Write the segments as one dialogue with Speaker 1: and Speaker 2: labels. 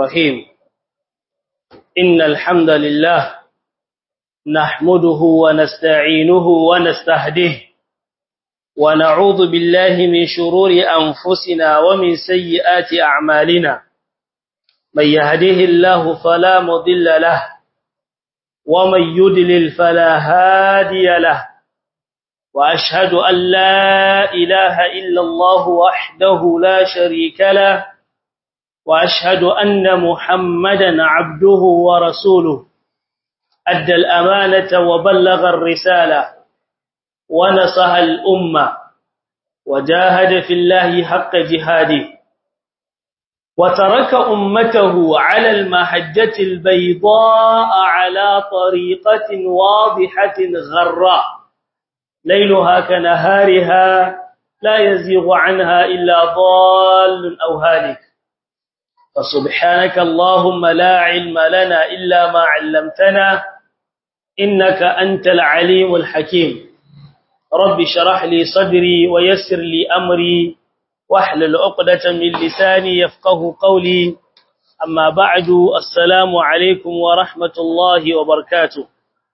Speaker 1: الرحيم إن الحمد لله نحمده ونستعينه ونستهديه ونعوذ بالله من شرور أنفسنا ومن سيئات أعمالنا من يهده الله فلا مضل له ومن يدلل فلا هادي له وأشهد أن لا إله إلا الله وحده لا شريك له وأشهد أن محمدا عبده ورسوله أدى الأمانة وبلغ الرسالة ونصح الأمة وجاهد في الله حق جهاده وترك أمته على المحجة البيضاء على طريقة واضحة غراء ليلها كنهارها لا يزيغ عنها إلا ضال أو هالك فسبحانك اللهم لا علم لنا إلا ما علمتنا إنك أنت العليم الحكيم رب شرح لي صدري ويسر لي أمري واحلل عقدة من لساني يفقه قولي أما بعد السلام عليكم ورحمة الله وبركاته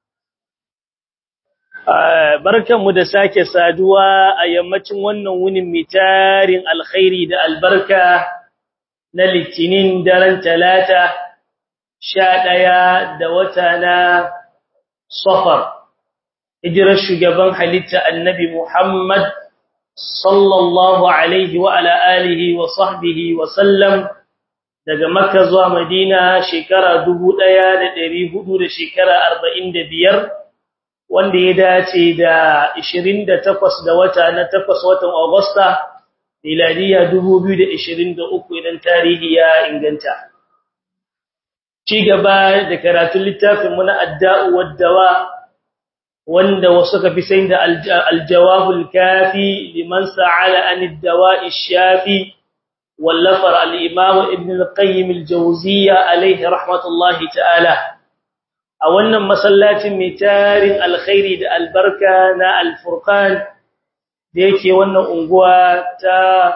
Speaker 1: barkanmu da sake saduwa a yammacin wannan wunin mitarin alkhairi da albarka na litinin daren talata sha ɗaya da wata na safar hijirar shugaban halitta annabi Muhammad sallallahu alaihi wa ala alihi wa sahbihi wa sallam daga makka zuwa madina shekara 1400 da shekara 45 wanda ya dace da 28 da wata na 8 watan Agusta miladiya 2023 idan tarihi ya inganta ci gaba da karatun littafin mu na adda'u wad-dawa wanda wasu ka fi sai da al-jawabul kafi liman sa'ala an ad-dawa'i shafi wallafar al-imam ibn al-qayyim al-jawziyya alayhi rahmatullahi ta'ala a wannan masallacin mai tarin alkhairi da albarka na al-furqan da yake wannan unguwa ta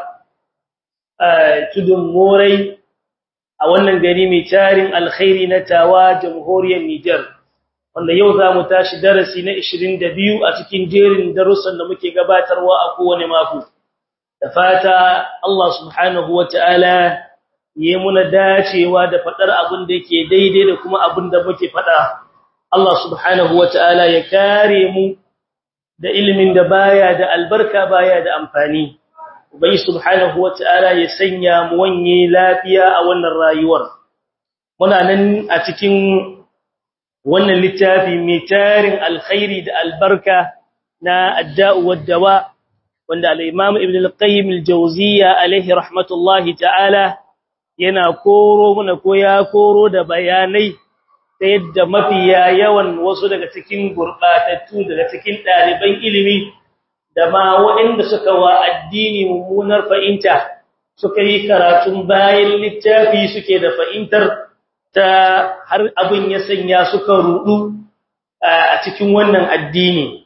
Speaker 1: tudun morai a wannan gari mai tarin alkhairi na tawa jamhuriyar Niger wanda yau za mu tashi darasi na 22 a cikin jerin darussan da muke gabatarwa a kowane mako da fata Allah subhanahu wataala yi muna dacewa da fadar abin da yake daidai da kuma abin da muke fada Allah subhanahu wataala ya kare mu da ilimin da baya da albarka baya da amfani ubai subhanahu wataala ya sanya mu wanye lafiya a wannan rayuwar muna nan a cikin wannan littafi mai tarin alkhairi da albarka na adda'u wad-dawa wanda al-imam ibn al-qayyim al-jawziyya alayhi rahmatullahi ta'ala yana koro muna ko ya koro da bayanai ta yadda mafiya yawan wasu daga cikin gurbatattu daga cikin ɗaliban ilimi da ma waɗanda suka wa addini mummunar fahimta suka yi karatun bayan littafi suke da fahimtar ta har abin ya sanya suka rudu a cikin wannan addini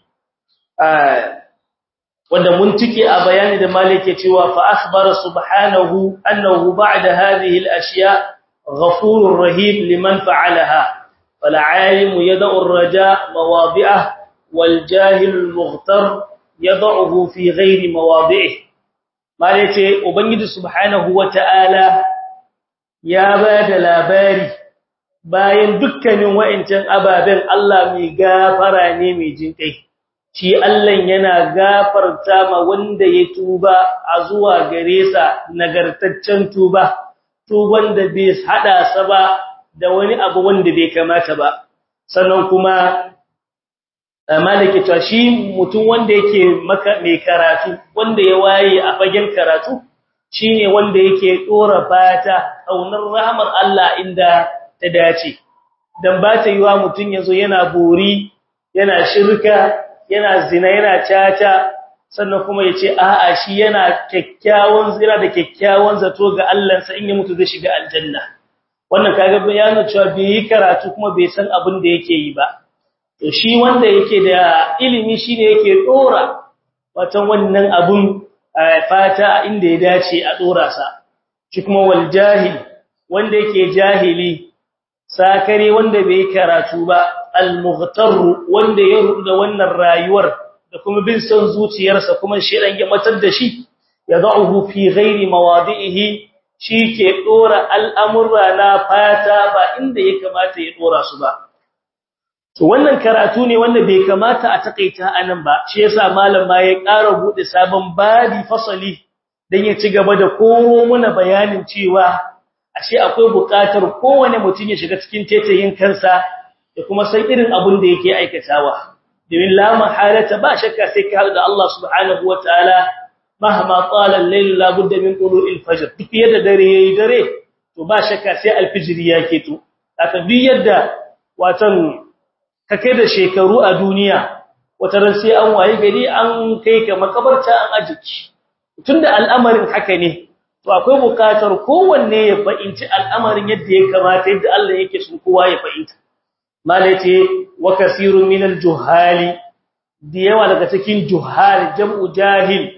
Speaker 1: wanda mun tike a bayani da malike cewa fa akhbara subhanahu annahu ba'da hadhihi al-ashya ghafurur rahim liman fa'alaha فالعالم يدع الرجاء مواضعه والجاهل المغتر يضعه في غير مواضعه ما yace ubangiji subhanahu wataala ya bada labari bayan dukkanin wa'ancan ababen Allah mai gafara ne mai jinkai shi Allah yana gafarta ma wanda ya tuba a zuwa gare sa nagartaccen tuba tuban da bai hada sa ba da wani abu wanda bai kamata ba sannan kuma malaki ta shi mutum wanda yake maka mai karatu wanda ya waye a fagen karatu shine wanda yake dora fata aunar rahmar Allah inda ta dace dan ba ta yiwa mutum yazo yana bori yana shirka yana zina yana caca sannan kuma yace a'a shi yana kyakkyawan zira da kyakkyawan zato ga Allah sa in ya mutu zai shiga aljanna wannan kaga bayanin cewa bai yi karatu kuma bai san abin da yake yi ba to shi wanda yake da ilimi shine yake dora watan wannan abun fata inda ya dace a dora sa shi kuma wal jahil wanda yake jahili sakare wanda bai karatu ba al-mughtar wanda ya rudu da wannan rayuwar da kuma bin son zuciyarsa kuma shedan ya matar da shi yad'uhu fi ghairi mawadi'ihi ke dora al'amurra na fata ba inda ya kamata ya dora su ba to wannan karatu ne wanda bai kamata a takaita anan ba shi yasa malam ma ya ƙara bude sabon badi fasali dan ya ci gaba da koro muna bayanin cewa ashe akwai buƙatar kowane mutum ya shiga cikin tetayin kansa da kuma san irin abin da yake aikatawa domin la mahalata ba shakka sai ka da Allah subhanahu wataala mahama qala al-layl la budda min tulu'il fajr duk yadda dare yayi dare to ba shakka sai al-fajr yake to haka duk yadda watan kake da shekaru a duniya wata ran sai an waye gari an kai ka makabarta an ajiki tunda al'amarin haka ne to akwai bukatar kowanne ya fahimci al'amarin yadda ya kamata yadda Allah yake so kowa ya fahimta malace wa kasirun minal juhali da yawa daga cikin juhal jam'u jahil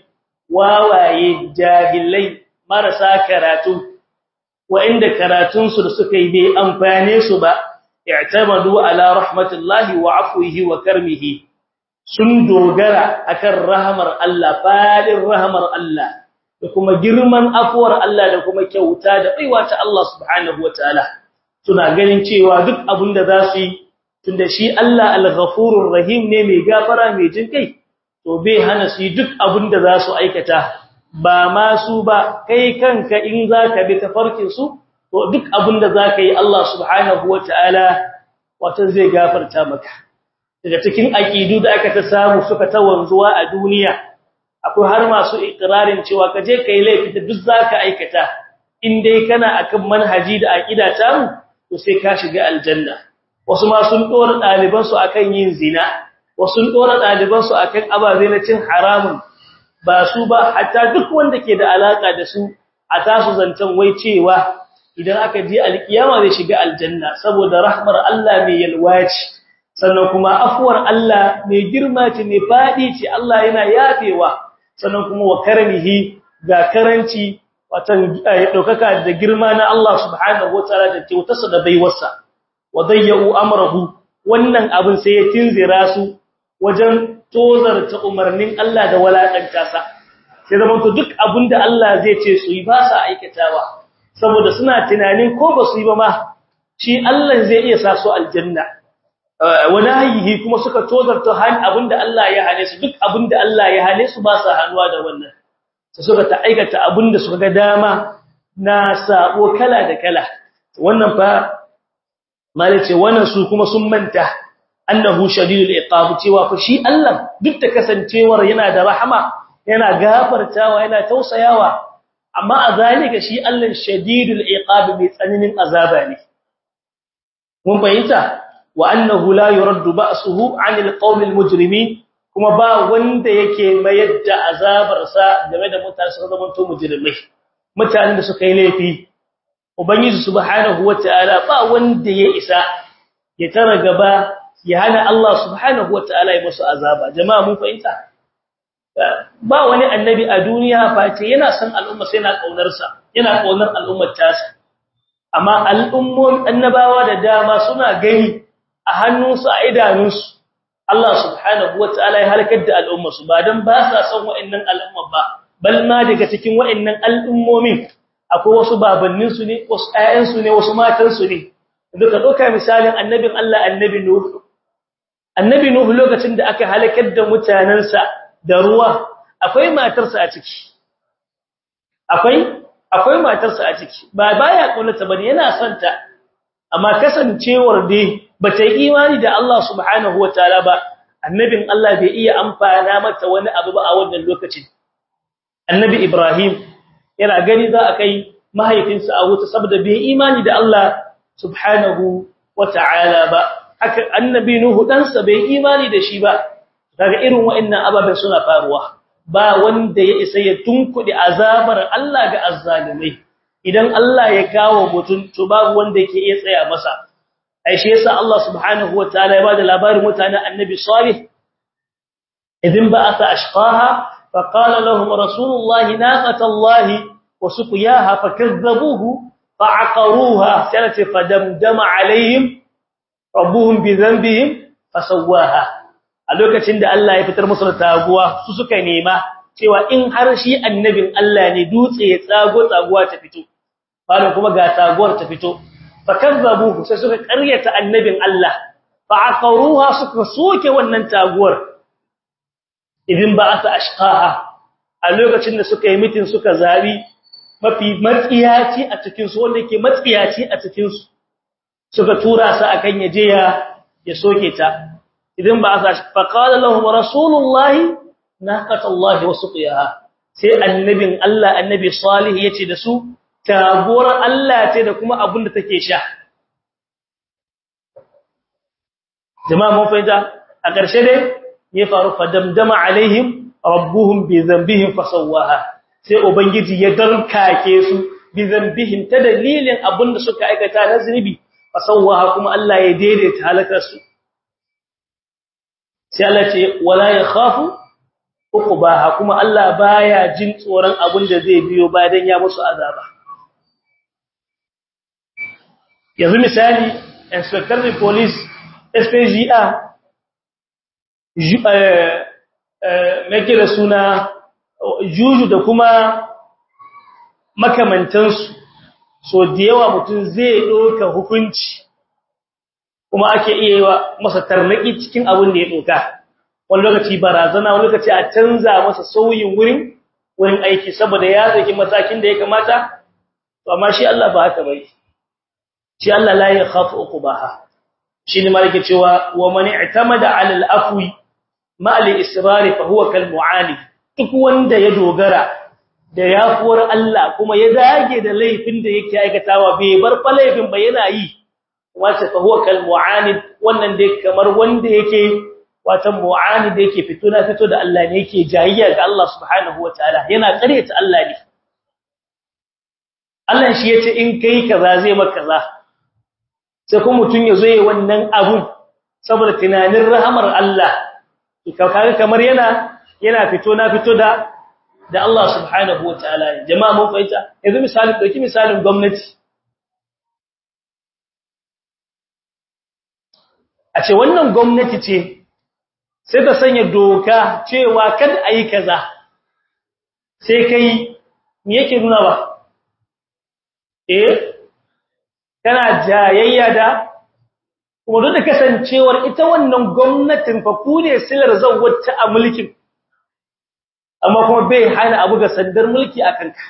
Speaker 1: wawaye jahilai marasa karatu wa'inda karatun su da suka yi bai amfane su ba i'tamadu ala rahmatillahi wa afwihi wa karmihi sun dogara akan rahmar Allah fadin rahmar Allah da kuma girman afuwar Allah da kuma kyauta da baiwa ta Allah subhanahu wataala suna ganin cewa duk abin da za su yi tunda shi Allah al-ghafurur rahim ne mai gafara mai jin kai to bai hana su duk abin da za su aikata ba ma su ba kai kanka in zaka bi tafarkin su to duk abin da zaka yi Allah subhanahu wataala wato zai gafarta maka daga cikin aqidu da aka ta samu suka ta wanzuwa a duniya akwai har masu ikrarin cewa ka je kai laifi da duk zaka aikata in dai kana akan manhaji da aqida ta mu to sai ka shiga aljanna wasu ma sun dora daliban su akan yin zina wasu sun dora daliban su akan ababe na cin haramun ba su ba hatta duk wanda ke da alaka da su a tasu zancan wai cewa idan aka je alkiyama zai shiga aljanna saboda rahmar Allah mai yalwaci sannan kuma afuwar Allah mai girma ce mai fadi ce Allah yana yafewa sannan kuma wa karamihi ga karanci watan daukaka da girma na Allah subhanahu wataala da kyautarsa da baiwarsa wa dayyu amrahu wannan abin sai ya tinzira su wajen tozarta umarnin Allah da walakanta sa sai zaman to duk abinda Allah zai ce su yi ba sa aikatawa saboda suna tunanin ko ba su yi ba ma shi Allah zai iya sa su aljanna walahihi kuma suka tozarta han abinda Allah ya hane su duk abinda Allah ya hane su ba sa hanuwa da wannan sai suka ta aikata abinda suka ga dama na sabo kala da kala wannan fa malace wannan su kuma sun manta annahu shadidul iqab cewa fa shi Allah duk da kasancewar yana da rahama yana gafartawa yana tausayawa amma a zalika shi Allah shadidul iqab mai tsananin azaba ne mun fahimta wa annahu la yuraddu ba'suhu 'anil qawmil mujrimin kuma ba wanda yake mayar da azabar sa game da mutane su zama to mujrimai mutanen da suka yi laifi ubangiji subhanahu wataala ba wanda ya isa ya tara gaba ya hana Allah subhanahu wataala ya musu azaba jama'a mun fahimta ba wani annabi a duniya face yana son al'umma sai yana kaunar sa yana kaunar al'ummar tasa amma al'ummomin annabawa da dama suna gani a hannunsu a idanunsu Allah subhanahu wataala ya halakar da al'ummarsu ba dan ba sa son wa'annan al'umma ba bal ma daga cikin wa'annan al'ummomin akwai wasu babanninsu ne wasu ƴaƴansu ne wasu matansu ne duka doka misalin annabin Allah annabi Nuh annabi Nuh lokacin da aka halakar da mutanansa da ruwa akwai matarsa a ciki akwai akwai matarsa a ciki ba baya kullata bane yana son ta amma kasancewar dai bata yi imani da Allah subhanahu wataala ba annabin Allah bai iya amfana mata wani abu ba a wannan lokacin annabi Ibrahim yana gani za a kai mahaifinsa a wuta saboda bai imani da Allah subhanahu wataala ba haka annabi Nuhu ɗansa bai imani da shi ba kaga irin wa'annan ababen suna faruwa ba wanda ya isa ya tunkuɗe azabar Allah ga azzalimai idan Allah ya kawo mutum to babu wanda yake iya tsaya masa ai shi yasa Allah subhanahu wataala ya bada labarin mutanen annabi salih idin ba'atha ashqaha faqala lahum rasulullahi naqatallahi wa suqiyaha fakazzabuhu fa'aqaruha sai ce fadamdama alaihim rabbuhum bi dhanbihim fasawwaha a lokacin da Allah ya fitar musu da taguwa su suka nema cewa in har shi annabin Allah ne dutse ya tsago tsaguwa ta fito bayan kuma ga taguwar ta fito fakazzabu sai suka ƙaryata annabin Allah fa'aqaruha suka soke wannan taguwar idin ba asa ashqaha a lokacin da suka yi mitin suka zabi mafi matsiyaci a cikin su wanda yake matsiyaci a cikin su suka tura sa akan yaje ya ya soke ta idin ba asa fa qala lahum rasulullahi naqatallahi wa suqiyaha sai annabin Allah annabi salih yace da su taguwar Allah ce da kuma abin da take sha jama'a mun fahimta a ƙarshe dai ya faru fadamdama alaihim rabbuhum bi dhanbihim fasawaha sai ubangiji ya darkake su bi dhanbihim ta dalilin abin da suka aikata na zunubi fasawaha kuma Allah ya daidaita halakar su sai Allah ce wala yakhafu uqbaha kuma Allah baya jin tsoron abin da zai biyo bayan ya musu azaba yanzu misali inspector of police SPGA mai da suna juju da kuma makamantansu so da yawa mutum zai ɗauka hukunci kuma ake iya yi wa masa tarnaki cikin abin da ya ɗauka wani lokaci barazana wani lokaci a canza masa sauyin wurin wurin aiki saboda ya zaki matakin da ya kamata to amma shi Allah ba haka bai shi Allah la ya khafu uqbaha shi ne malike cewa wa man i'tamada 'ala al-afwi ma al-israr fa huwa kal mu'ali duk wanda ya dogara da yafuwar Allah kuma ya dage da laifin da yake aikatawa bai bar fa laifin ba yana yi wace fa huwa kal mu'anid wannan dai kamar wanda yake watan mu'anid yake fito na fito da Allah ne yake jayayya ga Allah subhanahu wataala yana karyata Allah ne Allah shi yace in kai kaza zai maka kaza sai kuma mutun yazo yayin wannan abun saboda tunanin rahamar Allah kaga kamar yana yana fito na fito da da Allah subhanahu wataala jama'a mun fahimta yanzu misalin dauki misalin gwamnati a ce wannan gwamnati ce sai ta sanya doka cewa kada a yi kaza sai kai me yake nuna ba eh kana jayayya da kuma duk da kasancewar ita wannan gwamnatin fa ku ne silar zawwata a mulkin amma kuma bai hana abu ga sandar mulki a kanka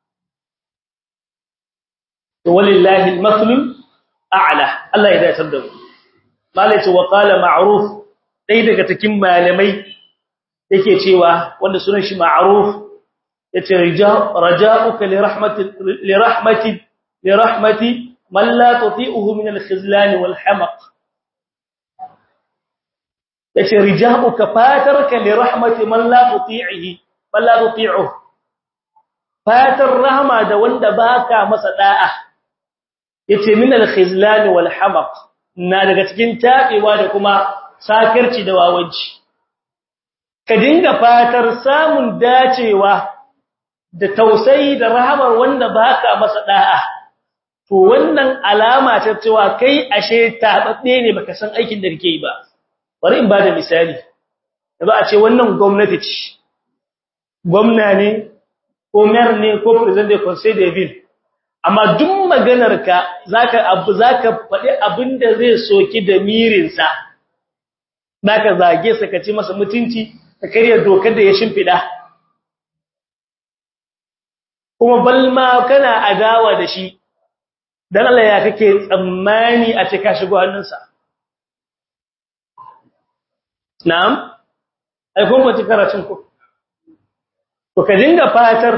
Speaker 1: to walillahi al-mathlul a'la Allah ya dace da mu malai ce wa qala ma'ruf dai daga cikin malamai yake cewa wanda sunan shi ma'ruf yace raja'uka li rahmati li rahmati li rahmati man la tuti'uhu min al-khizlan wal hamaq yace rija'uka fatarka li rahmati man la tuti'ihi man la tuti'uhu fatar rahma da wanda baka masa da'a yace min al-khizlan wal hamaq na daga cikin tabewa da kuma sakirci da wawanci ka dinga fatar samun dacewa da tausayi da rahamar wanda baka masa da'a to wannan alama ta cewa kai ashe tababbe ne baka san aikin da kake yi ba bari in bada misali yanzu a ce wannan gwamnati ce gwamna ne ko mayor ne ko president de conseil de ville amma duk maganar ka zaka abu zaka faɗi abinda zai soki da mirinsa zaka zage sa kace masa mutunci ka kariya dokar da ya shimfida kuma balma kana adawa da shi dan Allah ya kake tsammani a cika shigo hannunsa na'am ai kun ba karatun ku to ka dinga fatar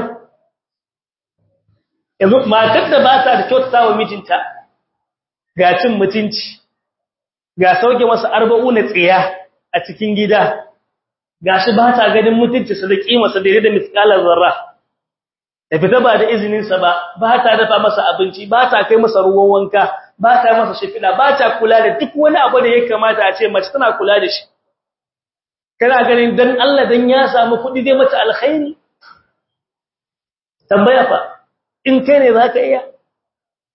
Speaker 1: yanzu matar da ba ta da kyautata wa mijinta ga cin mutunci ga sauke masa arba'u na tsiya a cikin gida gashi ba ta ganin mutunci sa da kimarsa da da miskalar zarra da fita ba da izinin sa ba ba ta dafa masa abinci ba ta kai masa ruwan wanka ba ta masa shifida ba ta kula da duk wani abu da ya kamata a ce mace tana kula da shi kana ganin dan Allah dan ya samu kuɗi zai mata alkhairi tambaya fa in kai ne zaka iya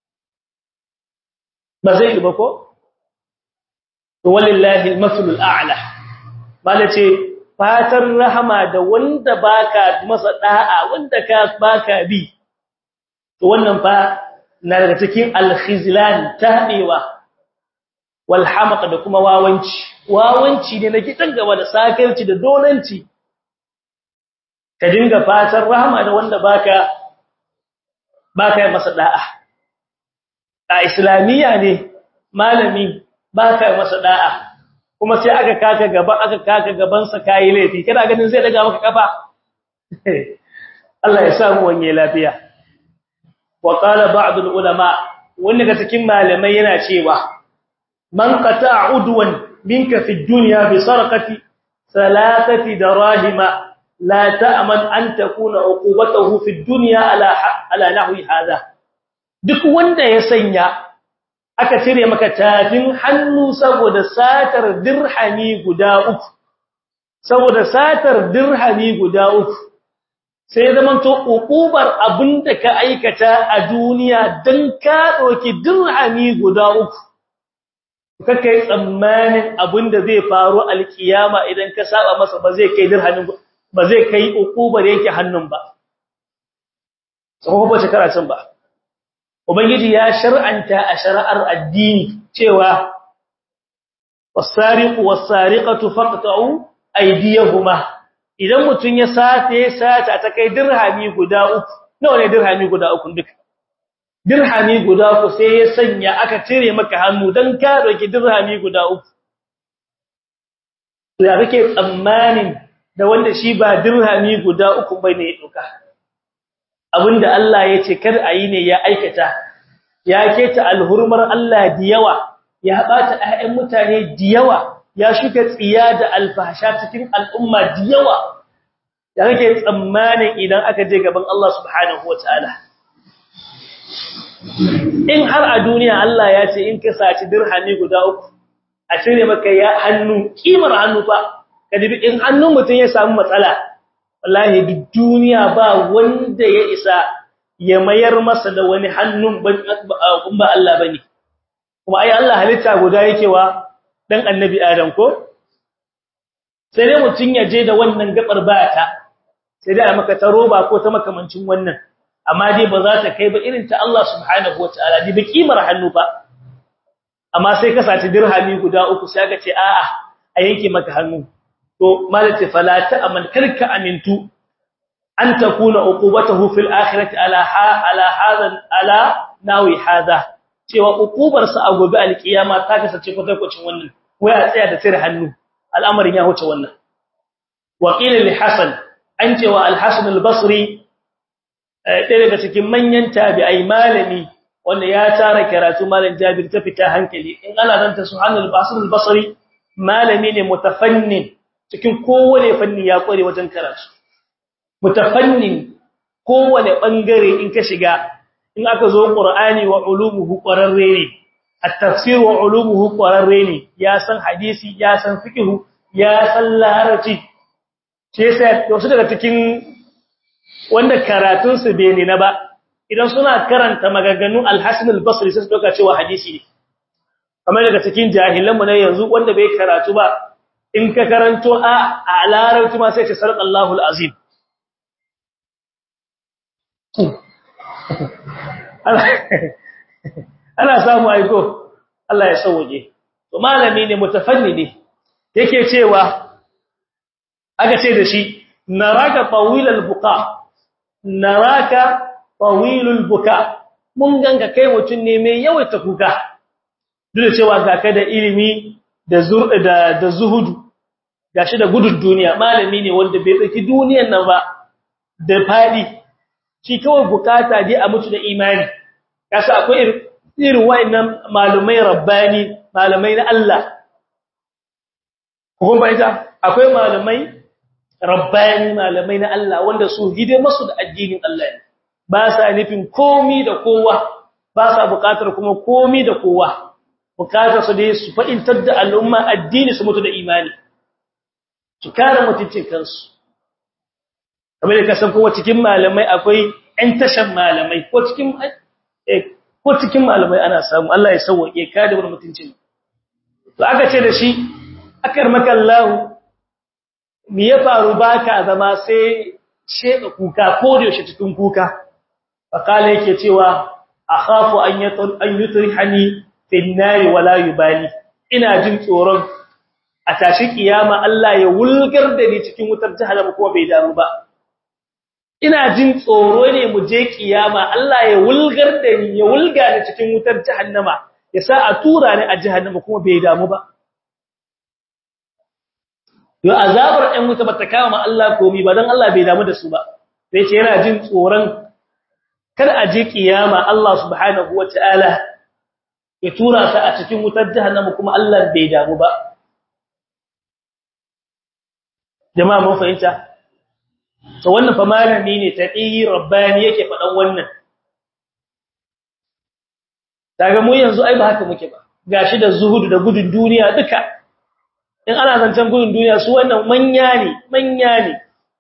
Speaker 1: ba zai yi ba ko to walillahi al-mathlul a'la malace fatar rahama da wanda baka masa da'a wanda ka baka bi to wannan fa na daga cikin al-khizlan tabewa wal hamaq da kuma wawanci wawanci ne na gidan gaba da sakarci da dolanci ka dinga fatar rahama da wanda baka baka masa da'a a islamiyya ne malami baka masa da'a kuma sai aka kaka gaba aka kaka gaban sa kai laifi kana ganin zai daga maka kafa Allah ya samu wanye lafiya wa qala ba'd ulama wanda ga cikin malamai yana cewa man qata'a udwan minka fi dunya bi sarqati thalathati darahima la ta'man an takuna uqubatuhu fi dunya ala ala nahwi hadha duk wanda ya sanya aka cire maka tafin hannu saboda satar dirhami guda uku saboda satar dirhami guda uku sai zaman to ukubar abinda ka aikata a duniya dan ka doki dirhami guda uku kake tsammanin abinda zai faru alkiyama idan ka saba masa ba zai kai dirhamin ba zai kai ukubar yake hannun ba sai ba shekara can ba Ubangiji ya shar'anta a shari'ar addini cewa wasariqu wasariqatu faqta'u aydiyahuma idan mutun ya sace sata ta kai dirhami guda uku nawa ne dirhami guda uku duka dirhami guda uku sai ya sanya aka cire maka hannu dan ka doki dirhami guda uku ya kake tsammanin da wanda shi ba dirhami guda uku bane ya doka abinda Allah ya ce kar a yi ne ya aikata ya keta alhurmar Allah da yawa ya bata ayyan mutane da yawa ya shuka tsiya da alfahsha cikin al'umma da yawa ya kake tsammanin idan aka je gaban Allah subhanahu wataala in har a duniya Allah ya ce in ka saci dirhami guda uku a cire maka ya hannu kimar hannu fa kadibi in hannun mutum ya samu matsala wallahi duk duniya ba wanda ya isa ya mayar masa da wani hannun ba Allah bane kuma ai Allah halitta guda yake wa dan annabi Adam ko sai dai mutun ya je da wannan gabar bata sai dai a maka ta roba ko ta makamancin wannan amma dai ba za ta kai ba irin ta Allah subhanahu wataala dai ba kimar hannu ba amma sai ka saci dirhami guda uku sai ka ce a'a a yanke maka hannu to malati fala ta'man karka amintu an takuna uqubatuhu fil akhirati ala ha ala hadan ala nawi hada cewa uqubar sa a gobe alkiyama ta kasance kwatankwacin wannan wai a tsaya da tsire hannu al'amarin ya huce wannan wa qila li hasan an cewa al-hasan al-basri ɗaya daga cikin manyan tabi'ai malami wanda ya tara karatu malam jabir ta fita hankali in ana danta subhanal basri al-basri malami ne mutafannin cikin kowane fanni ya kware wajen karatu mutafannin kowane bangare in ka shiga in aka zo qur'ani wa ulumuhu qararre ne at-tafsir wa ulumuhu qararre ne ya san hadisi ya san fiqh ya san larabci ce sai wasu daga cikin wanda karatun su bai ne na ba idan suna karanta maganganun al-hasan al-basri sai su doka cewa hadisi ne kamar daga cikin jahilanmu na yanzu wanda bai karatu ba in ka karanto a a larabci ma sai ce sarqallahu alazim ana samu aiko Allah ya sauke to malami ne mutafannidi yake cewa aka ce da shi naraka tawilal buka naraka tawilul buka mun ganga kai mutun ne mai yawaita kuka duk da cewa ga ka da ilimi da da da zuhudu gashi da gudun duniya malami ne wanda bai tsaki duniyar nan ba da fadi shi kawai bukata dai a mutu da imani kasa akwai irin wayannan malumai rabbani malamai na Allah kuma bai ta akwai malamai rabbani malamai na Allah wanda su hide masu da addinin Allah ne ba sa nufin komi da kowa ba sa bukatar kuma komi da kowa bukatar su dai su fa'intar da al'umma addini su mutu da imani su kare mutuncin kansu kamar da kasan kowa cikin malamai akwai ‘yan tashan malamai ko cikin ko cikin malamai ana samu Allah ya sauke ka da wani mutuncin to aka ce da shi akar makallahu me ya faru baka zama sai sheka kuka ko da yaushe cikin kuka fakala yake cewa akhafu an yatul an yutrihani fil nar wala yubali ina jin tsoron a tashi kiyama Allah ya wulgar da ni cikin wutar jahannama kuma bai damu ba ina jin tsoro ne mu je kiyama Allah ya wulgar da ni ya wulga ni cikin wutar jahannama ya sa a tura ni a jahannama kuma bai damu ba yo azabar ɗan wuta bata kama Allah komai ba dan Allah bai damu da su ba sai ce yana jin tsoron kada a je kiyama Allah subhanahu wataala ya tura sa a cikin wutar jahannama kuma Allah bai damu ba jama'a mun fahimta to wannan fa malami ne taqi rabbani yake fadan wannan daga mu yanzu ai ba haka muke ba gashi da zuhudu da gudun duniya duka in ana zancen gudun duniya su wannan manya ne manya ne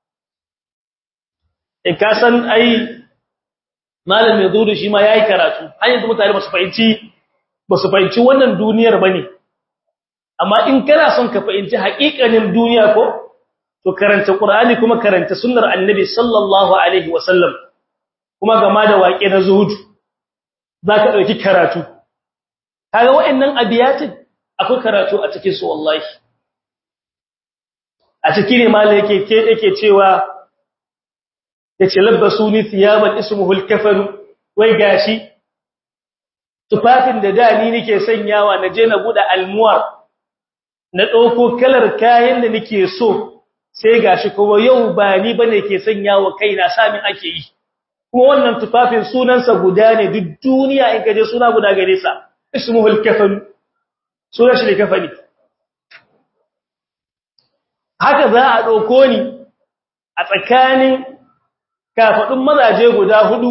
Speaker 1: in ka san ai malami zuhudu shi ma yayi karatu har yanzu mutane ba su fahimci ba su fahimci wannan duniyar bane amma in kana son ka fahimci haƙiƙanin duniya ko to karanta Qur'ani kuma karanta sunnar Annabi sallallahu alaihi wasallam kuma gama da waƙe na zuhud zaka dauki karatu kaga wayannan abiyatin akwai karatu a cikin su wallahi a cikin ne malai yake ke yake cewa yace labbasuni thiyaban ismuhu al-kafan wai gashi tufafin da da ni nake sanyawa na je na buɗe almuwar na ɗauko kalar kayan da nake so sai gashi kuma yau ba ni bane ke sanya wa kaina samin ake yi kuma wannan tufafin sunansa guda ne duk duniya in kaje suna guda gare sa ismuhul kafan sunan shi kafani haka za a dauko ni a tsakanin kafadun mazaje guda hudu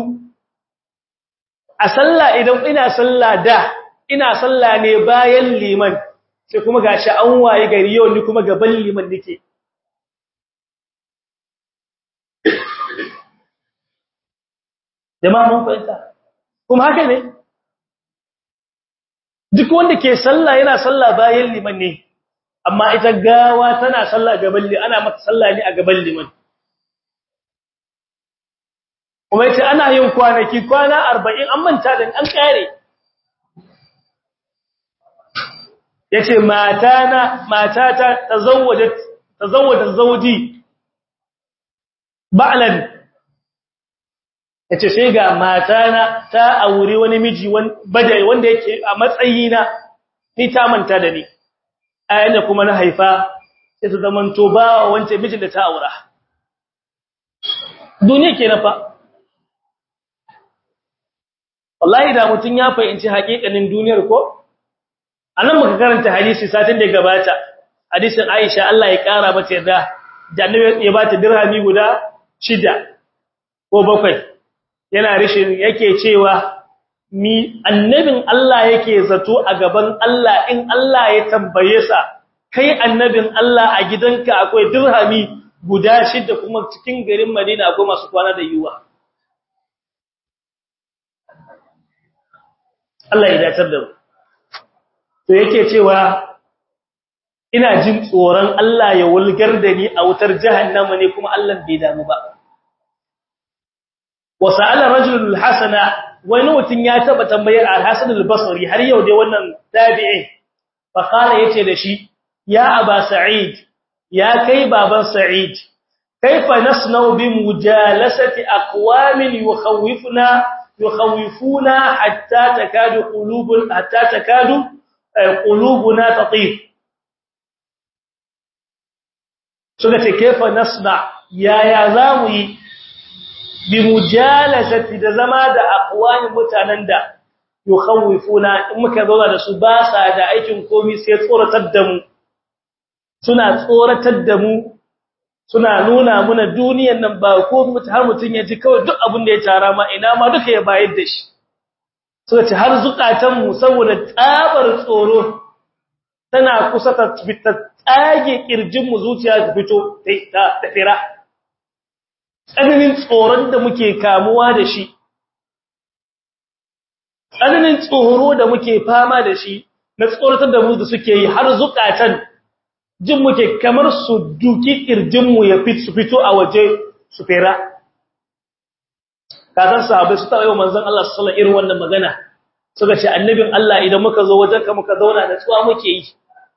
Speaker 1: a sallah idan ina sallah da ina sallah ne bayan liman sai kuma gashi an waye gari yau ni kuma gaban liman nake jama'a mun fahimta kuma haka ne duk wanda ke sallah yana sallah bayan liman ne amma ita gawa tana sallah gaban liman ana mata sallah ne a gaban liman kuma yace ana yin kwanaki kwana 40 an manta da an kare yace matana matata tazawwajat tazawwada zawji ba'lan yace sai ga matana ta aure wani miji badai wanda yake a matsayina ni ta manta da ni ayan da kuma na haifa sai ta zamanto ba wancan mijin da ta aura duniya kenan fa wallahi da mutun ya fahimci haƙiƙanin duniyar ko anan muka karanta hadisi satin da gabata hadisin Aisha Allah ya kara mata yarda da annabi ya bata dirhami guda shida ko bakwai yana rishin yake cewa mi annabin Allah yake zato a gaban Allah in Allah ya tambaye sa kai annabin Allah a gidanka akwai dirhami guda shida kuma cikin garin Madina akwai masu kwana da yuwa Allah ya dacar da mu to yake cewa ina jin tsoron Allah ya wulgar da ni a wutar jahannama ne kuma Allah bai damu ba وسأل رجل الحسن wani mutum ya taba tambayar al-Hasan al-Basri har yau dai wannan tabi'i fa kana yace da shi ya Aba Sa'id ya kai baban Sa'id kaifa nasna'u bi mujalasati aqwamin yukhawifuna yukhawifuna hatta takadu qulubun hatta takadu qulubuna tatif suka ce kaifa nasna ya ya zamu yi bi mujalasati da zama da aqwani mutanen da yukhawifuna in muka zauna da su ba sa da aikin komai sai tsoratar da mu suna tsoratar da mu suna nuna muna duniyar nan ba ko mutu har mutun ya ji kawai duk abin da ya tara ma ina ma duka ya bayar da shi suka ce har zukatan mu saboda tsabar tsoro tana kusa ta tsage kirjin mu zuciya ta fito ta tafira tsananin tsoron da muke kamuwa da shi tsananin tsoro da muke fama da shi na tsoratar da mu da suke yi har zukatan jin muke kamar su duki kirjinmu ya fito a waje su fera kasan sahabbai su taɓa yau manzon Allah sallallahu alaihi irin wannan magana suka ce annabin Allah idan muka zo wajen ka muka zauna da tsuwa muke yi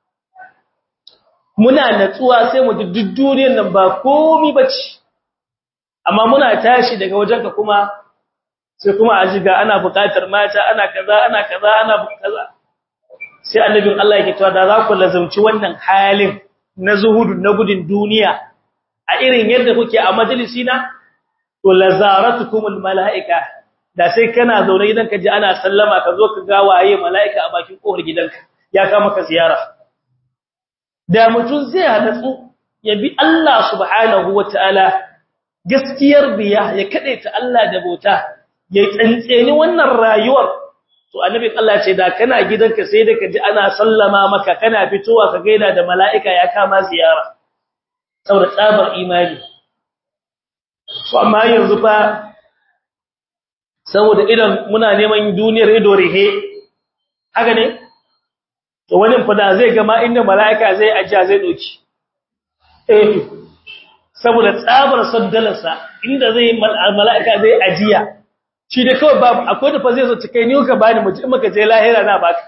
Speaker 1: muna natsuwa sai mu duk duniyar nan ba komai bace amma muna tashi daga wajen ka kuma sai kuma a jiga ana buƙatar mata ana kaza ana kaza ana kaza sai annabin Allah yake cewa da za ku lazumci wannan halin na zuhudu na gudun duniya a irin yadda kuke a majalisi na to lazaratukumul malaika da sai kana zaune gidan ka ji ana sallama ka zo ka ga waye malaika a bakin kofar gidanka ya kama ka ziyara da mutum zai hadatsu ya bi Allah subhanahu wataala gaskiyar biya ya kadaita Allah da bauta ya tsantseni wannan rayuwar to annabi Allah ce da kana gidanka sai da kaji ana sallama maka kana fitowa ka gaida da mala'ika ya kama ziyara saboda tsabar imani to amma yanzu fa saboda idan muna neman duniyar ido rihe haka ne to wani fada zai gama inda mala'ika zai ajiya zai doki eh saboda tsabar saddalarsa inda zai mala'ika zai ajiya shi da kawai babu akwai da fa zai zo cikai ni ka bani mu in maka je lahira na baka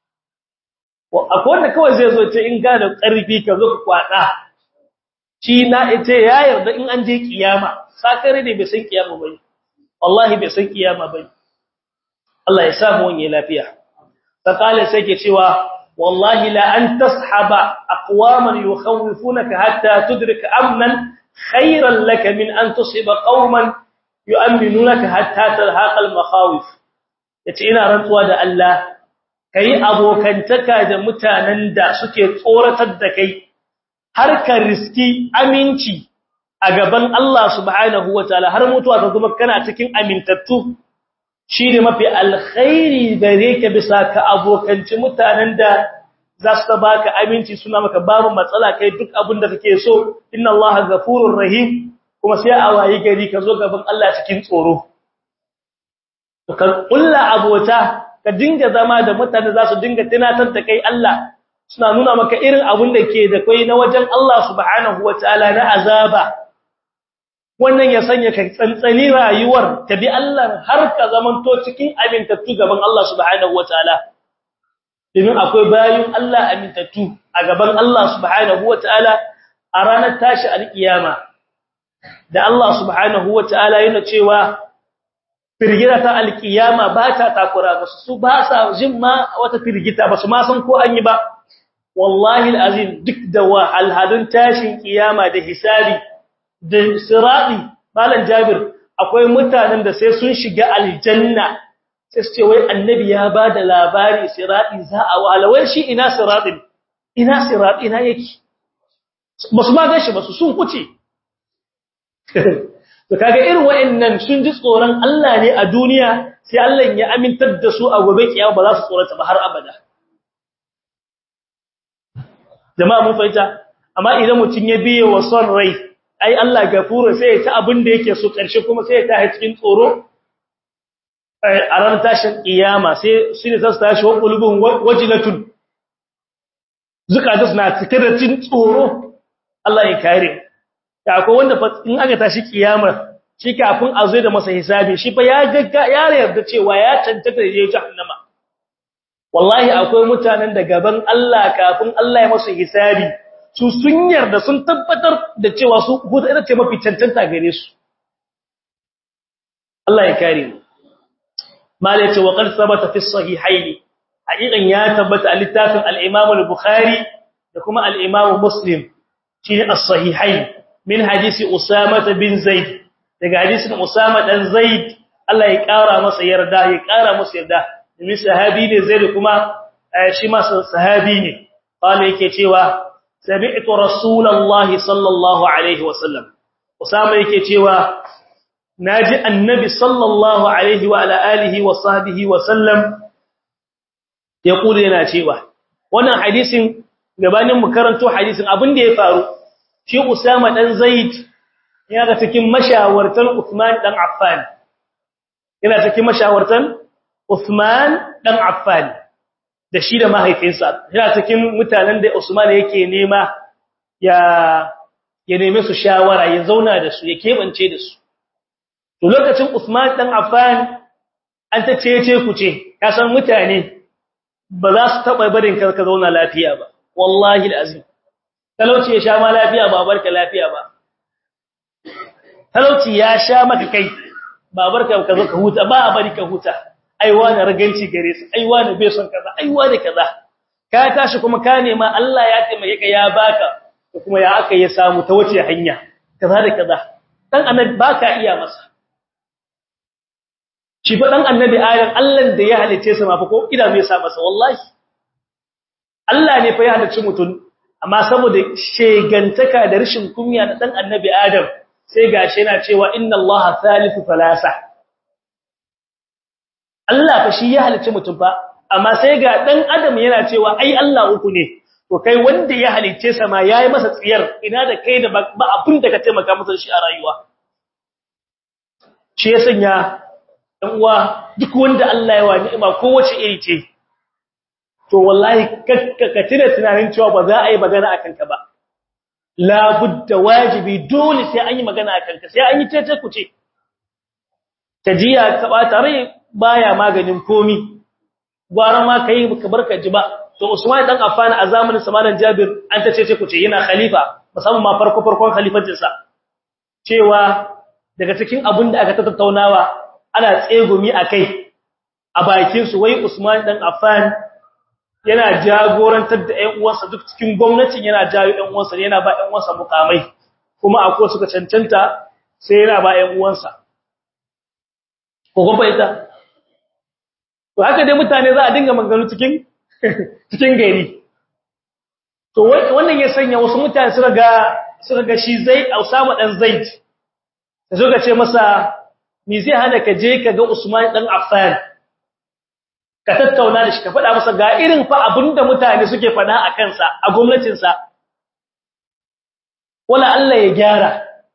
Speaker 1: akwai da kawai zai zo ce in ga da karfi ka zo ka kwada shi na ita ya yarda in an je kiyama sakare ne bai san kiyama bane wallahi bai san kiyama bane Allah ya samu wani lafiya ta kale sai ke cewa wallahi la an tashaba aqwaman yukhawifunaka hatta tudrika amnan khayran laka min an tusiba qauman yu'minunaka hatta talhaqa al-makhawif yace ina rantsuwa da Allah kai abokantaka da mutanen da suke tsoratar da kai har ka riski aminci a gaban Allah subhanahu wataala har mutuwa ta kuma kana cikin amintattu shine mafi alkhairi gare ka bisa ka abokanci mutanen da za su baka aminci suna maka babu matsala kai duk abin da kake so inna Allah ghafurur rahim kuma sai a wayi gari ka zo gaban Allah cikin tsoro to kan kulla abota ka dinga zama da mutane za su dinga tunatar da kai Allah suna nuna maka irin abin da ke da kai na wajen Allah subhanahu wataala na azaba wannan ya sanya ka tsantsani rayuwar ka bi Allah har ka zamanto cikin amintattu gaban Allah subhanahu wataala domin akwai bayin Allah amintattu a gaban Allah subhanahu wataala a ranar tashi alkiyama da Allah subhanahu wataala yana cewa firgita ta alkiyama ba ta takura ba su ba sa jin ma wata firgita ba su ma san ko an yi ba wallahi alazim duk da wahalhalun tashin kiyama da hisabi da sirati malam jabir akwai mutanen da sai sun shiga aljanna sai su ce wai annabi ya bada labari sirati za a walawai shi ina siratin ina sirati ina yake basu ma gashi basu sun kuce to kaga irin wayannan sun ji tsoron Allah ne a duniya sai Allah ya amintar da su a gobe kiyama ba za su tsorata ba har abada jama'a mun fahimta amma idan mutun ya biye wa son rai ai Allah gafuru sai ya ta abin da yake so karshe kuma sai ya ta cikin tsoro a ran tashin kiyama sai shi ne zasu tashi wa qulubun wajilatun zukata suna cikin cin tsoro Allah ya kare ta akwai wanda in aka tashi kiyama shi kafin a zo da masa hisabi shi fa ya gagga ya yarda cewa ya tantata da jahannama wallahi akwai mutanen da gaban Allah kafin Allah ya masa hisabi su sun yarda sun tabbatar da cewa su hudu ita ce mafi cancanta gare su Allah ya kare mu mala yace wa qad sabata fi sahihayn haqiqan ya tabbata a littafin al-Imam al-Bukhari da kuma al-Imam Muslim shine as-sahihayn min hadisi Usama bin Zaid daga hadisin Usama dan Zaid Allah ya kara masa yarda ya kara masa yarda domin sahabi ne Zaid kuma shi ma sahabi ne qala yake cewa سمعت رسول الله صلى الله عليه وسلم اسامه yake cewa naji annabi sallallahu alaihi wa ala alihi wa sahbihi wa sallam yaqulu yana cewa wannan hadisin gabanin mu karanto hadisin abin da ya faru shi usama dan zaid yana cikin mashawartan usman dan affan yana cikin mashawartan Uthman dan Affan da shi da mahaifinsa yana cikin mutanen da Usman yake nema ya ya neme su shawara ya zauna da su ya kebance da su to lokacin Uthman dan Affan an ta cece ku ce ka san mutane ba za su taba barin ka ka zauna lafiya ba wallahi alazim talauci ya sha ma lafiya ba barka lafiya ba talauci ya sha maka kai ba barka ka zo ka huta ba a bari ka huta aiwa na raganci gare su aiwa na bai son kaza aiwa da kaza ka tashi kuma ka nema Allah ya taimake ka ya baka kuma ya aka ya samu ta wace hanya kaza da kaza dan annabi baka iya masa shi fa dan annabi adam Allah da ya halice sa ma fa ko ida mai sa masa wallahi Allah ne fa ya halice mutun amma saboda shegantaka da rashin kunya na dan annabi adam sai gashi yana cewa inna allaha thalithu thalatha Allah fa shi ya halice mutum fa amma sai ga dan adam yana cewa ai Allah uku ne to kai wanda ya halice sa ma yayi masa tsiyar ina da kai da ba abin da ka taimaka masa shi a rayuwa shi ya sanya dan uwa duk wanda Allah ya wa ni'ima kowace iri ce to wallahi ka tuna tunanin cewa ba za a yi magana akan ka ba la budda wajibi dole sai an yi magana akan ka sai an yi tece ku ce tajiya ka bata rai baya maganin komi gwara ma kai ka barka ji ba to Usman dan Affan a zamanin samanan Jabir an ta ce ku ce yana khalifa musamman ma farko farkon khalifancin sa cewa daga cikin abin da aka tattaunawa ana tsegumi akai a bakin su wai Usman dan Affan yana jagorantar da ƴan uwansa duk cikin gwamnatin yana jawo ƴan uwansa yana ba ƴan uwansa mukamai kuma akwai suka cancanta sai yana ba ƴan uwansa ko kuma ita to haka dai mutane za a dinga maganganu cikin cikin gari to wannan ya sanya wasu mutane suka ga suka ga shi zai Usama dan Zaid da suka ce masa me zai hana ka je ka ga Usman dan Affan ka tattauna da shi ka faɗa masa ga irin fa abinda mutane suke faɗa a kansa a gwamnatinsa wala Allah ya gyara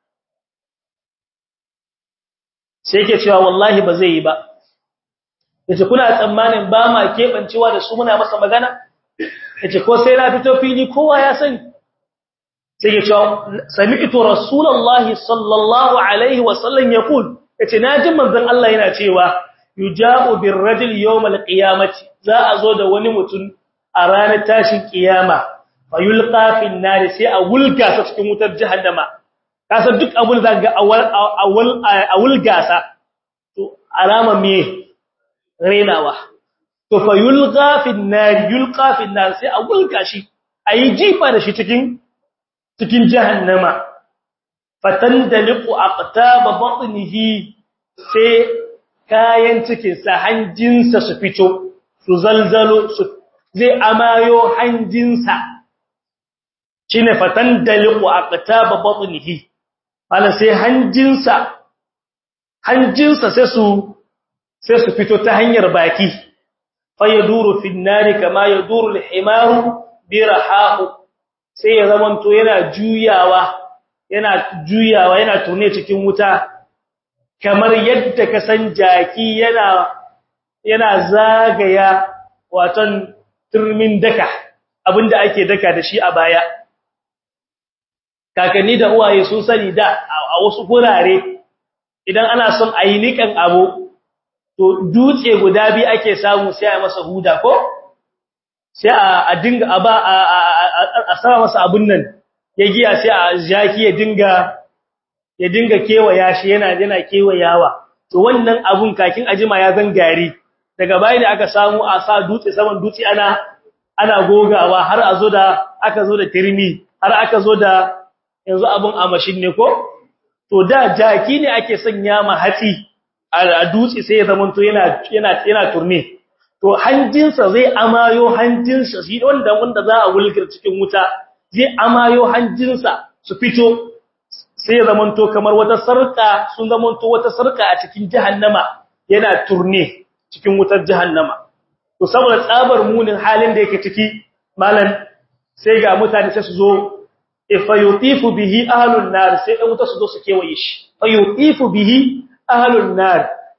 Speaker 1: sai yake cewa wallahi ba zai yi ba yace kuna tsammanin ba ma kebancewa da su muna masa magana yace ko sai na fito fili kowa ya sani sai yake cewa sami'tu rasulullahi sallallahu alaihi wasallam yaqul yace naji manzon Allah yana cewa yuja'u birrajul yawmal qiyamati za a zo da wani mutum a ranar tashin kiyama fayulqa fin nar sai a wulga sa cikin wutar jahannama kasa duk abun da ga awal awal awulga sa to alama me renawa to fayulqa fin nar yulqa fin nar sai a wulga shi ayi jifa da shi cikin cikin jahannama fatandaliqu aqtaba batnihi sai kayan cikinsa hanjinsa su fito su zalzalo su zai amayo hanjinsa shine fatan daliqu aqtaba batnihi ala sai hanjinsa hanjinsa sai su sai su fito ta hanyar baki fa yaduru fi nari kama yaduru al-himaru bi rahahu sai ya zamanto yana juyawa yana juyawa yana tune cikin wuta kamar yadda ka san jaki yana yana zagaya watan turmin daka abinda ake daka da shi a baya kakanni da uwaye sun sani da a wasu gurare idan ana son a yi nikan abu to dutse guda bi ake samu sai a masa huda ko sai a dinga a ba a sama masa abun nan ya giya sai a jaki ya dinga ya dinga kewaya shi yana yana kewayawa to wannan abun kakin ajima ya zan gari daga bayan da aka samu a sa dutse saman dutse ana ana gogawa har a zo da aka zo da tirmi har aka zo da yanzu abun a mashin ne ko to da jaki ne ake sanya ma hatsi a dutse sai ya zamanto yana yana yana turne to hanjinsa zai amayo hanjinsa shi wanda wanda za a wulgar cikin wuta zai amayo hanjinsa su fito sai zamanto kamar wata sarka sun zamanto wata sarka a cikin jahannama yana turne cikin wutar jahannama to saboda tsabar munin halin da yake ciki malan sai ga mutane sai su zo ifayutifu bihi ahlun nar sai dan wuta su zo su kewaye shi fayutifu bihi ahlun nar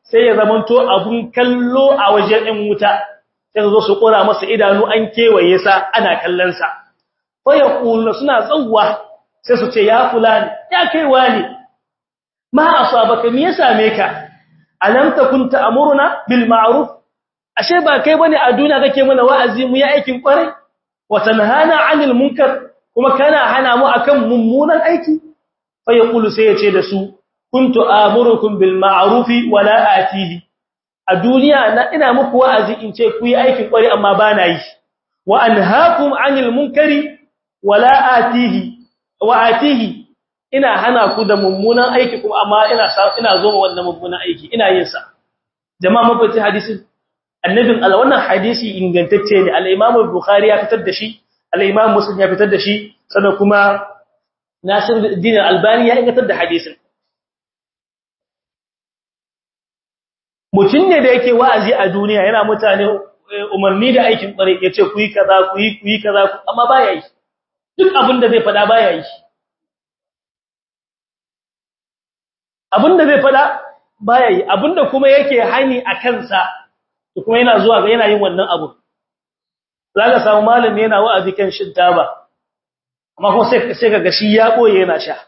Speaker 1: sai ya zamanto abun kallo a wajen ɗin wuta sai su zo su kora masa idanu an kewaye sa ana kallon sa fa yaqulu suna zawwa sai su ce ya fulani ya kai wani ma asabaka me ya same ka alam takun ta'muruna bil ma'ruf ashe ba kai bane a duniya kake mana wa'azi mu yi aikin kwarai wa tanhana 'anil munkar kuma kana hana mu akan mummunan aiki fa yaqulu sai yace da su kuntu amurukum bil ma'ruf wa la atihi a duniya na ina muku wa'azi in ce ku yi aikin kwarai amma ba na yi wa anhaakum 'anil munkari wa la atihi wa atihi ina hana ku da mummunan aiki kuma amma ina ina zo wannan mummunan aiki ina yin sa jama'a mafi hadisin annabin Allah wannan hadisi ingantacce ne al-Imam al-Bukhari ya fitar da shi al-Imam Muslim ya fitar da shi sannan kuma Nasiruddin al-Albani ya ingantar da hadisin mutum ne da yake wa'azi a duniya yana mutane umarni da aikin kware yace ku yi kaza ku yi ku yi kaza amma baya yi duk abin da zai fada baya yi abin da zai fada baya yi abin da kuma yake hani a kansa to kuma yana zuwa ga yana yin wannan abu zaka samu malami yana wa'azi kan shin taba amma kuma sai sai kaga shi ya boye yana sha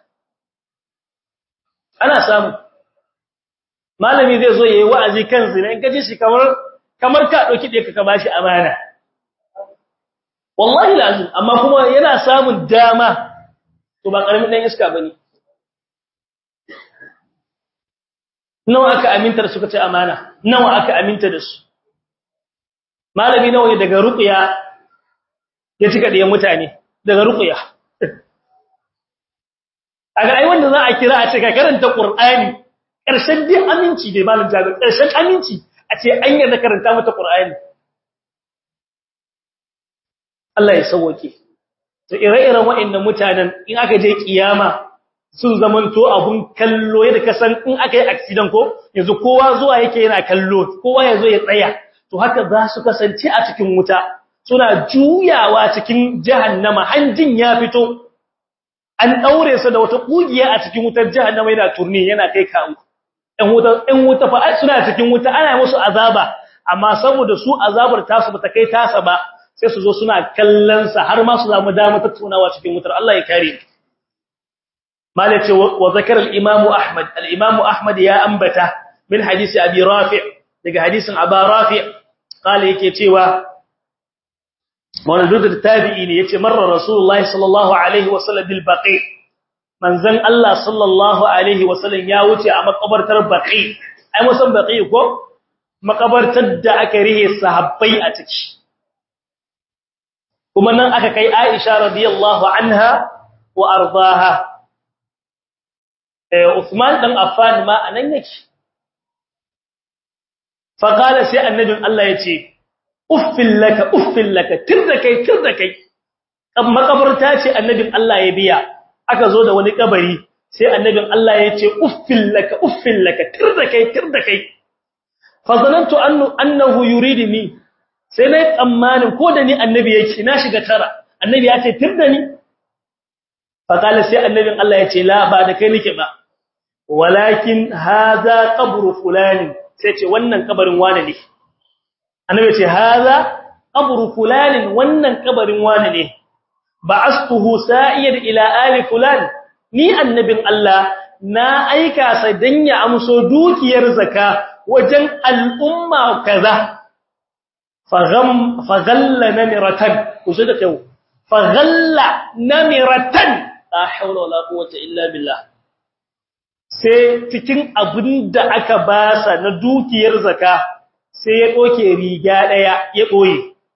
Speaker 1: ana samu malami zai zo yayi wa'azi kan zina in gaji shi kamar kamar ka dauki dai ka bashi amana wallahi lazim amma kuma yana samun dama to ba karamin dan iska bane nawa aka aminta da suka ce amana nawa aka aminta da su malami nawa ne daga ruqya ya cika da mutane daga ruqya aga ai wanda za a kira a ce ka karanta qur'ani karshen din aminci dai malam jabir karshen aminci a ce an yarda karanta mata qur'ani Allah ya sauke to ire-iren waɗannan mutanen in aka je kiyama sun zamanto abun kallo yadda ka san in aka yi accident ko yanzu kowa zuwa yake yana kallo kowa yazo ya tsaya to haka za su kasance a cikin wuta suna juyawa cikin jahannama hanjin ya fito an daure su da wata kugiya a cikin wutar jahannama yana turni yana kai kawo ɗan wuta ɗan wuta fa suna cikin wuta ana musu azaba amma saboda su azabar tasu bata kai tasa ba sai su zo suna kallon sa har ma su zamu dama tattaunawa cikin wutar Allah ya kare malace wa zakara al-imam ahmad al-imam ahmad ya ambata min hadisi abi rafi' daga hadisin aba rafi' kale yake cewa wannan duk tabi'i ne yace marra rasulullahi sallallahu alaihi wasallam bil baqi manzon Allah sallallahu alaihi wasallam ya wuce a makabartar baqi ai musan baqi ko makabartar da aka rihe sahabbai a ciki kuma nan aka kai Aisha radiyallahu anha wa ardaha eh Uthman dan Affan ma anan yake fa qala sai annabin Allah yace uffil laka uffil laka tirda kai tirda kai makabarta ce annabin Allah ya biya aka zo da wani kabari sai annabin Allah yace uffil laka uffil laka tirda kai tirda kai fa zanantu annahu yuridni sai na tsammanin ko da ni annabi yake na shiga tara annabi ya ce tirda ni fakala sai annabin Allah ya ce la ba da kai nake ba walakin hadha qabru fulani sai ce wannan kabarin wane ne annabi ya ce hadha qabru fulani wannan kabarin wane ne ba'astuhu sa'ir ila ali fulan ni annabin Allah na aika sa dan ya amso dukiyar zaka wajen al'umma kaza فغل نمرة وصدق يو فغل نمرة لا حول ولا قوة إلا بالله sai cikin abin da aka basa na dukiyar zaka sai ya doke riga daya ya boye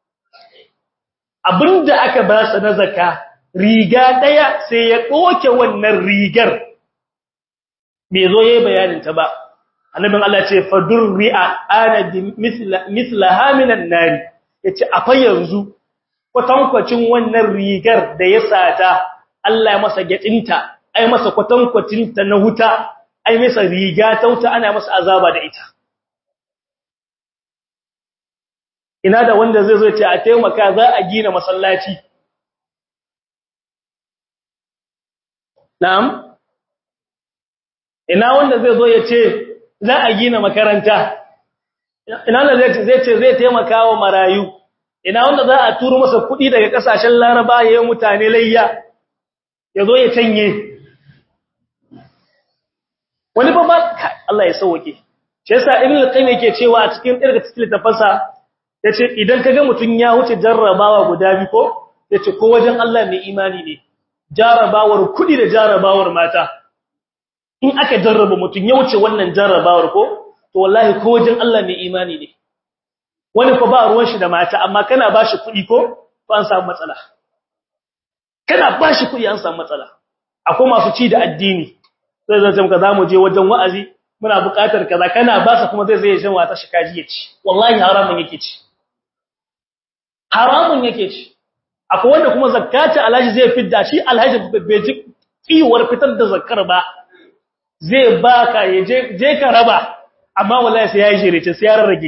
Speaker 1: abin da aka basa na zaka riga daya sai ya doke wannan rigar bai zo yayin bayanin ta ba annabin Allah ce fadurri'a ana bi misla mislaha minan nari yace afa yanzu kwatankwacin wannan rigar da ya sata Allah ya masa gadinta ai masa kwatankwacin ta na huta ai masa riga ta wuta ana masa azaba da ita ina da wanda zai zo ce a taimaka za a gina masallaci na'am ina wanda zai zo ya ce za a gina makaranta ina wanda zai ce zai taimaka wa marayu ina wanda za a turo masa kuɗi daga ƙasashen laraba ya yi mutane layya ya zo ya canye wani ba ba Allah ya sauwake shi yasa ibn al-qayyim yake cewa a cikin irga cikin tafasa yace idan kaga mutun ya wuce jarrabawa guda bi ko yace ko wajen Allah mai imani ne jarrabawar kudi da jarrabawar mata in aka jarraba mutun ya wuce wannan jarrabawar ko to wallahi ko wajen Allah mai imani ne wani ko ba ruwan shi da mata amma kana bashi kudi ko to an samu matsala kana bashi kudi an samu matsala akwai masu ci da addini sai zai muka zamu je wajen wa'azi muna buƙatar kaza kana ba sa kuma zai zai shan wata shi kaji ya ci wallahi haramun yake ci haramun yake ci akwai wanda kuma zakata alhaji zai fidda shi alhaji bai ji tsiwar fitar da zakar ba zai baka ya je je ka raba amma wallahi sai yayi shirye sai ya rarrage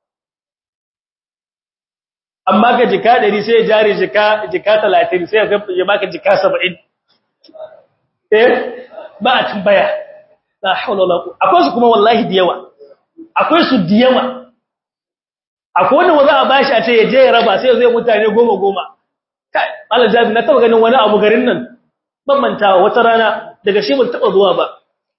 Speaker 1: amma ka jika 100 sai ya jare jika jika 30 sai ya baka jika 70 eh ba a tambaya la haula wala quwwata akwai su kuma wallahi da yawa akwai su da yawa akwai wanda wanda a bashi a ce ya je ya raba sai zai mutane goma goma kai Allah jabi na taba ganin wani abu garin nan ban mantawa wata rana daga shi ban taba zuwa ba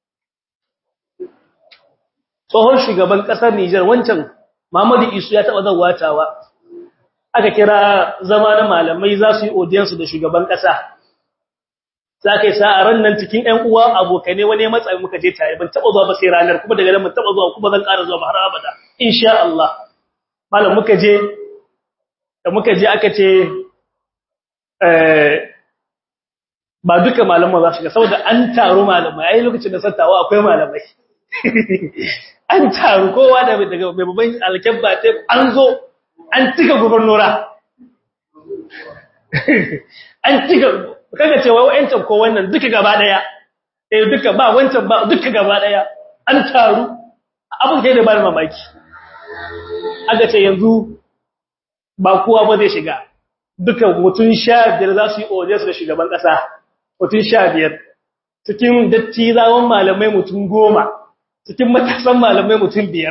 Speaker 1: tsohon shugaban kasar Niger wancan Muhammadu Isu ya taba zawatawa aka kira zama na malamai za su yi audience da shugaban kasa za ka yi sa'aran nan cikin ‘yan uwa abokane wani matsayi muka je tare ban taɓa zuwa ba sai ranar kuma daga nan ban taɓa zuwa kuma zan ƙara zuwa ba har abada insha Allah malam muka je da muka je aka ce ba duka malamai za su ga saboda an taru malamai yayin lokacin da sattawa akwai malamai an taru kowa da daga mai babban alkyabba ta an zo an cika gubernura an cika kaga cewa wa'ancan ko wannan duka gaba daya eh duka ba wancan ba duka gaba daya an taru abin kai da ba mamaki aka ce yanzu ba kowa ba zai shiga duka mutun 15 za su yi audience da shugaban kasa mutun 15 cikin dattizawan malamai mutun 10 cikin matasan malamai mutun 5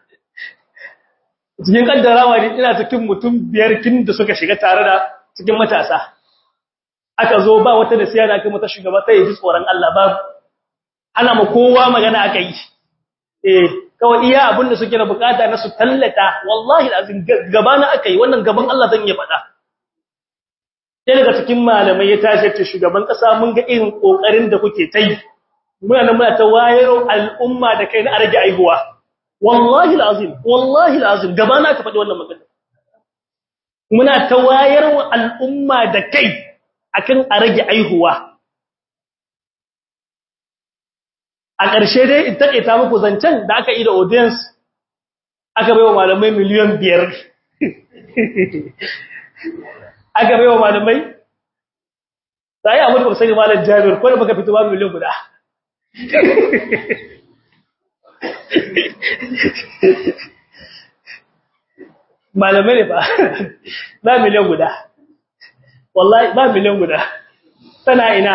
Speaker 1: cikin kaddarawa ne ina cikin mutun 5 kin da suka shiga tare da cikin matasa aka zo ba wata da siyana aka mata shugaba sai ji tsoron Allah ba ana ma kowa magana aka yi eh kawai iya abinda suke da bukata na su tallata wallahi azin gaba na aka yi wannan gaban Allah zan yi faɗa sai daga cikin malamai ya tashi ce shugaban kasa mun ga irin kokarin da kuke ta yi muna nan muna ta wayar al'umma da kai na arge aihuwa wallahi alazim wallahi alazim gaba na ka faɗi wannan magana muna ta wayar al'umma da kai akan a rage aihuwa a ƙarshe dai in taƙaita muku zancen da aka yi da audience aka bai wa malamai miliyan biyar aka bai wa malamai ta yi amurka sani malar jami'ar ko da baka fito ba miliyan guda malamai ne ba ba miliyan guda wallahi ba miliyan guda tana ina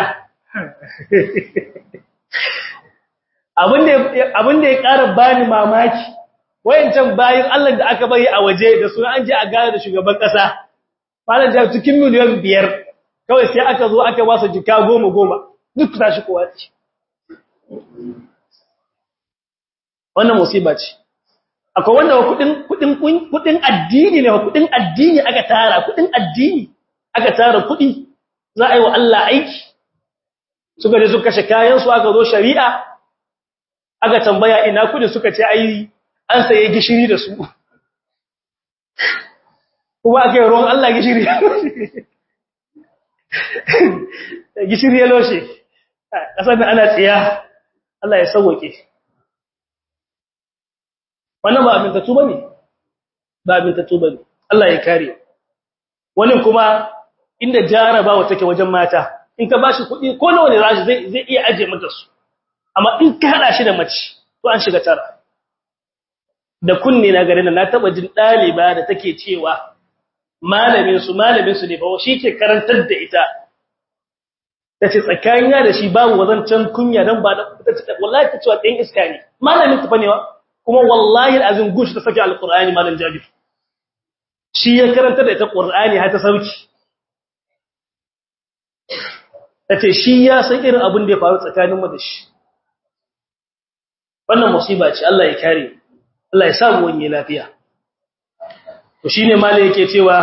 Speaker 1: abin da ya ƙara bani mamaki wayancan bayin Allah da aka bari a waje da suna an je a gane da shugaban ƙasa malam da cikin miliyan biyar kawai sai aka zo aka ba su jika goma goma duk ta shi kowa ce wannan musiba ce akwai wanda kudin kudin kudin addini ne kudin addini aka tara kudin addini aka tara kudi za a yi wa Allah aiki suka je suka kashe kayan su aka zo shari'a aka tambaya ina kudin suka ce ai an saye gishiri da su kuma aka yi ruwan Allah gishiri gishiri ya loshe kasar da ana tsiya Allah ya sauwake wannan ba abin tatu bane ba abin tatu bane Allah ya kare wani kuma inda jarabawa take wajen mata in ka bashi kuɗi ko nawa ne rashi zai zai iya aje mata su amma in ka hada shi da mace to an shiga tara da kunne na garin na taba jin daliba da take cewa malamin su malamin su ne fa shi ke karantar da ita tace tsakanina da shi babu wazancan kunya dan ba tace wallahi tace wa ɗan iska ne malamin ta bane wa kuma wallahi alazim gushi ta saki alqur'ani malam jabir shi ya karanta da ita qur'ani har ta sauki tace shi ya san irin abin da ya faru tsakanin mu da shi wannan musiba ce Allah ya kare Allah ya samu wani lafiya to shine malai yake cewa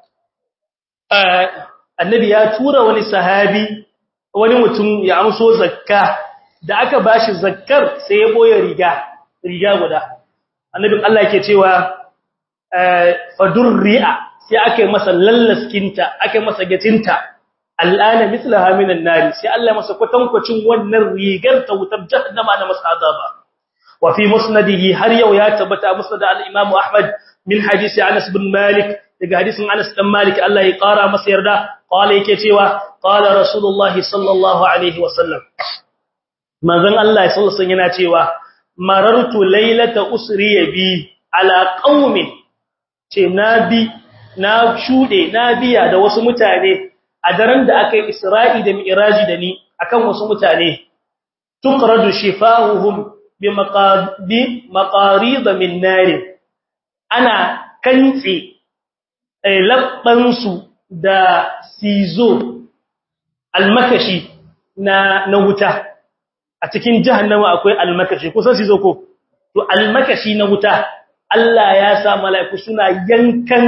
Speaker 1: annabi ya tura wani sahabi wani mutum ya amso zakka da aka bashi zakkar sai ya boye riga riga guda annabin Allah yake cewa fadurri'a sai aka yi masa lallaskinta aka yi masa gatinta al'ana mithlaha minan nari sai Allah masa kwatankwacin wannan rigar ta wutar jahannama na masa azaba wa fi musnadihi har yau ya tabbata musnad al-imam Ahmad min hadisi Anas bin Malik daga hadisin Anas dan Malik Allah ya kara masa yarda qala yake cewa qala rasulullahi sallallahu alaihi wasallam manzon Allah sallallahu alaihi yana cewa marartu laylata usri bi ala qaumin ce nabi na shude na biya da wasu mutane a daren da aka yi Isra'i da Mi'raji da ni akan wasu mutane tuqradu shifahuhum bi maqadi maqarid min nar ana kantsi labbansu da sizo almakashi na na wuta a cikin jahannama akwai almakashi kusan sizo ko to almakashi na wuta Allah ya sa mala'iku suna yankan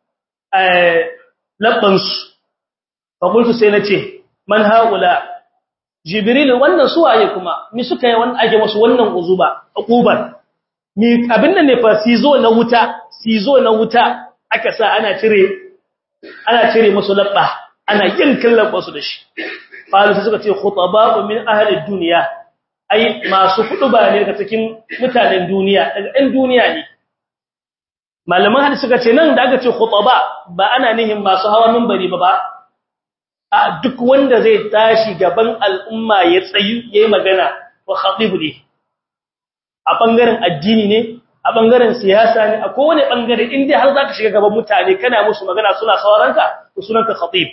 Speaker 1: labbansu fakultu sai nace man haula jibril wannan suwaye kuma mi suka yi wannan ake musu wannan uzuba uquban mi abin nan ne fa sizo na wuta sizo na wuta aka sa ana cire ana cire musu labba ana yankin labba su da shi falu suka ce khutaba'u min ahli dunya ai masu ba ne daga cikin mutanen duniya daga ɗan duniya ne malaman hadisi suka ce nan da aka ce khutaba ba ana nihin masu hawa minbari ba ba a duk wanda zai tashi gaban al'umma ya tsayu yayi magana wa khatibu ne a bangaren addini ne a bangaren siyasa ne a kowane bangare in dai har zaka shiga gaban mutane kana musu magana suna sauraronka to sunanka khatib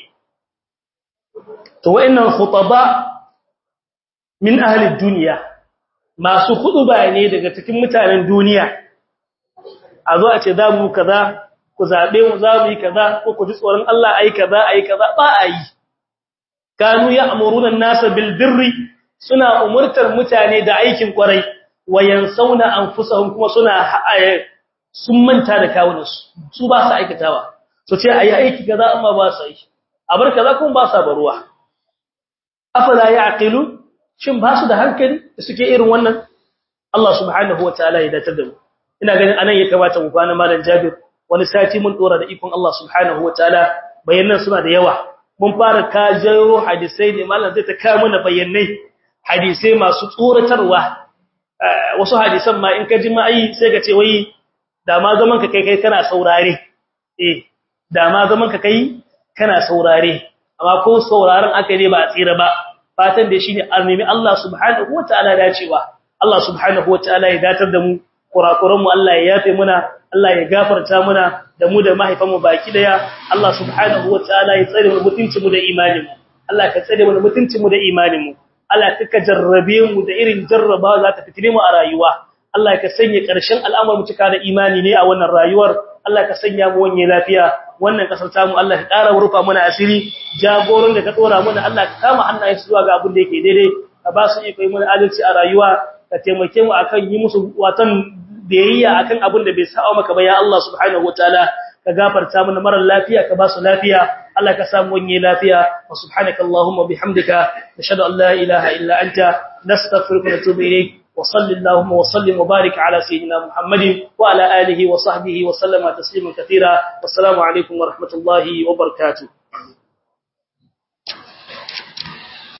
Speaker 1: to wayannan khutaba min ahli dunya masu khutba ne daga cikin mutanen duniya a zo a ce za mu kaza ku zabe mu za mu yi kaza ko ku ji tsoron Allah ai kaza ai kaza ba a yi kanu ya'muruna an-nasa bil birri suna umurtar mutane da aikin kwarai wayansauna anfusahum kuma suna sun manta da kawunansu su ba su aikatawa su ce ayi aiki kaza amma ba su yi a bar kaza kuma ba su baruwa afala ya'qilu shin ba su da hankali da suke irin wannan Allah subhanahu wataala ya datar da mu ina ganin anan ya kamata mu kwana malam Jabir wani sati mun dora da ikon Allah subhanahu wataala bayanan suna da yawa mun fara kajayo hadisai ne malam zai ta kawo mana bayanai hadisai masu tsoratarwa wasu hadisan ma in ka ji ma'ai sai ka ce wai da ma zaman ka kai kai kana saurare eh da ma zaman ka kai kana saurare amma ko sauraron aka ne ba a tsira ba fatan da shine almimi Allah subhanahu wataala dacewa Allah subhanahu wataala ya datar da mu kurakuran mu Allah ya yafe muna Allah ya gafarta muna da mu da mahaifan mu baki daya Allah subhanahu wataala ya tsare mu mutuncin mu da imanin mu Allah ka tsare mu mutuncin mu da imanin mu Allah ka jarrabe mu da irin jarraba za ta fitine mu a rayuwa Allah ka sanya ƙarshen al'amarin cika da imani ne a wannan rayuwar Allah ka sanya mu wanye lafiya wannan kasar tamu Allah ka ƙara rufa mana asiri jagoran da ka dora mana Allah ka kama hannaye su zuwa ga abin da yake daidai ka ba su iko yi mana adalci a rayuwa ka taimake mu akan yi musu watan biyayya akan abin da bai sa'a maka ba ya Allah subhanahu wataala ka gafarta mana marar lafiya ka ba su lafiya Allah ka samu wanye lafiya wa subhanaka allahumma bihamdika nashhadu an la ilaha illa anta nastaghfiruka wa natubu ilayk wa sallallahu wa sallim wa barik ala sayyidina muhammadin wa ala alihi wa sahbihi wa sallama tasliman katira wassalamu alaikum wa rahmatullahi wa barakatuh